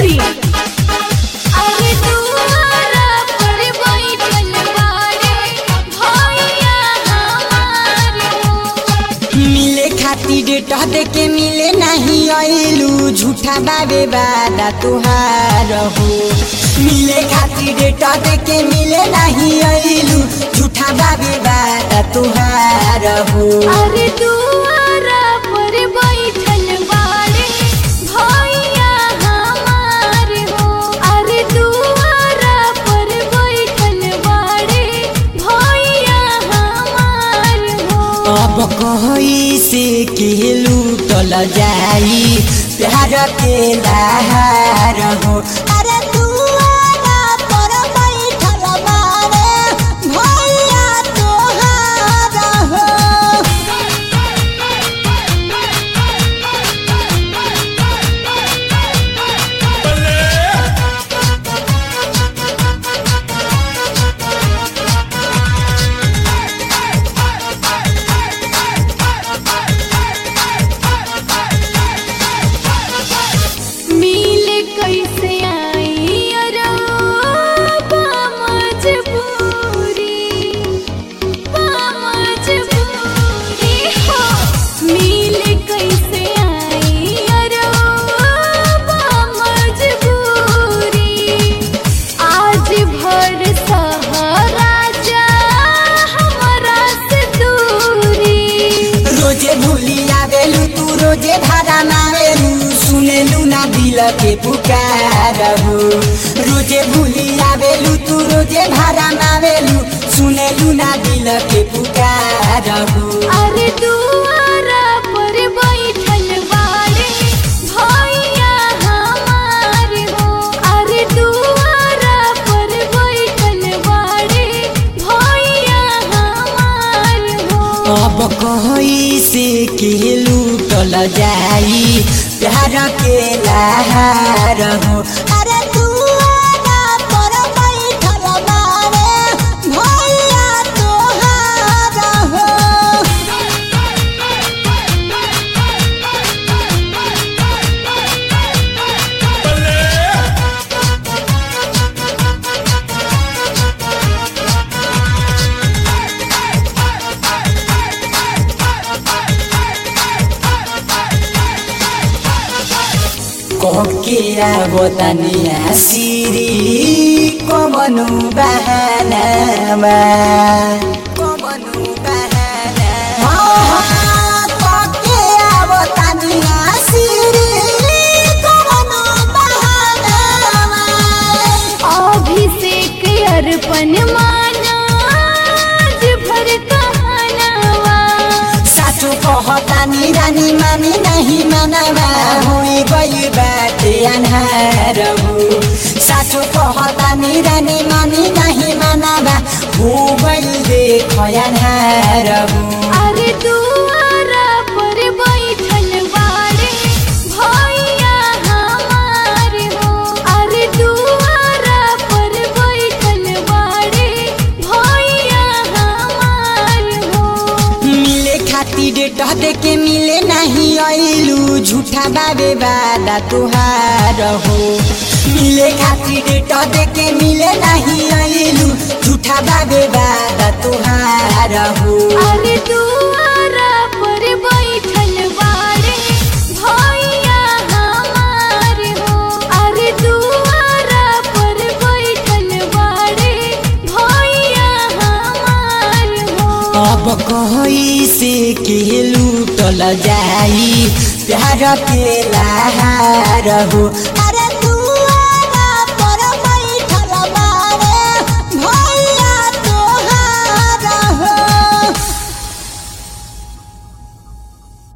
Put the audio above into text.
सीतामढ़ी अरे दुआरा पर बैठल बाड़े भैया हमार हो मिले खातिर डेट दे के मिले नहीं आइलू झूठा बाबे बादा तुहार हो मिले खातिर डेट दे के मिले नहीं आइलू झूठा बाबे बादा तुहार हो अरे दुआरा पर बैठल बाड़े भैया हमार हो अरे दुआरा पर बैठल बाड़े भैया हमार हो अब कही से के लूटल जाई प्यार के लहार हो अरे दुआरा पर बैठल बारे भैया तोहार हो मिल कैसे आई अरबा मजबूरी मजबूरी हो मिल कैसे आई अरबा मजबूरी आज भर सहारा जा हमरा से दूरी रोजे भूली आवेलू तू रोजे भाड़ा मावेलू सुनेलू ना दिल के पुकार हो रोजे भूली आवेलू तू रोजे भाड़ा मावेलू सुनेलू ना दिल के पुकार हो अरे दुआरा पर बैठल बाड़े भैया हमार हो अरे दुआरा पर बैठल बाड़े भैया हमार हो अब कही से के लूटल जाई प्यार के लहार हो अरे दुआरा पर बैठल बारे भैया तोहार हो कोके आवतनिया सिरी कमनु बहानामा कमनु बहाना कोके आवतनिया सिरी कमनु बहानामा अभिषेक अर्पण माना आज भर कहनावा सासु कहतानी रानी मानी नहीं मानवा हुई गई बाटे अन्हार हो सासु कहतानी रानी मानी नहीं मानवा हो गई देख अन्हार हो अरे दुआरा पर बैठल बाड़े भैया हमार हो अरे दुआरा पर बैठल बाड़े भैया हमार हो मिले खातिर डेट दे के मिले नहीं आइलू झूठा बाबे बादा तुहार हो मिले खातिर डेट दे के मिले नहीं आइलू झूठा बाबे बादा तुहार हो अरे दुआरा पर बैठल बाड़े भैया हमार हो अरे दुआरा पर बैठल बाड़े भैया हमार हो अब कही से के लूटल जाई प्यार के लहार हो